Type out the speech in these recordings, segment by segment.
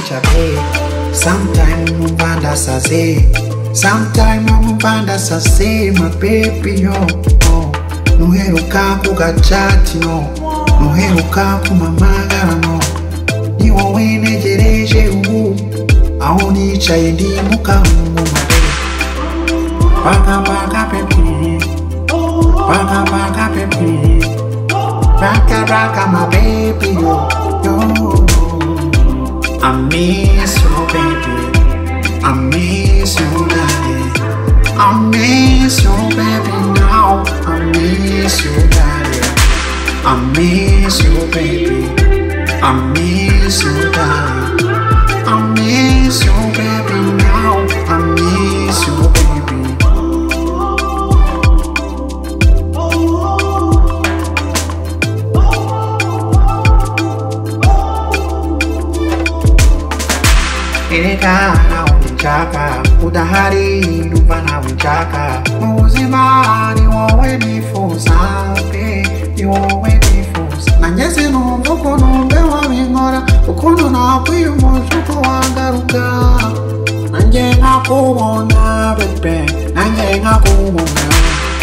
chapeau. Sometime mubanda sase. Sometime mubanda sase, my baby yo. Oh. Nuheruka kugachati no. Nuheruka kumamagara no. Ni wowe negereje ubu. Aho nicaye ndi mukamuma. Banga banga baby. Banga banga baby. Raka raka my baby yo. yo. I miss you, baby. I miss you, daddy. I miss you, baby, now. I miss you, daddy. I miss you, baby. I miss you, daddy. I miss you, baby, now. I miss you, baby. Ereka nawinjaka udahari ndumva nawinjaka mu buzima ni wowe nifuza pe ni wowe nifuza nageze numva ukuntu mbe wabinkora ukuntu nakwiyumuje uko wagaruka nanjye nkakubona bebe nanjye nkakubona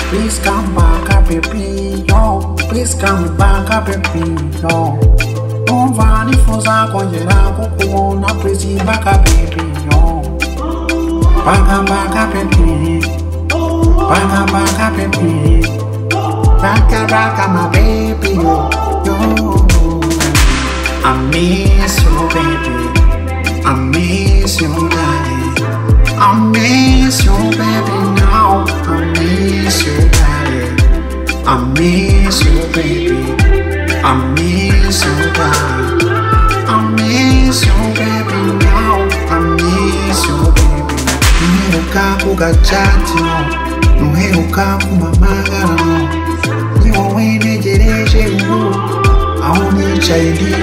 Please come back, baby, yo. Please come back, baby, yo. Numva nifuza kongera kukubona Prezi baka baby yo Baka baka baby Baka baka baby Baka baka my baby yo yo I miss you baby I miss you daddy I miss you baby now I miss you daddy I miss you baby I miss you, baby. I miss you, baby. Now I miss you, baby. Nuheruka kugachati no, nuheruka kumamagara no. Ni wowe negereje ubu, aho nicaye ndi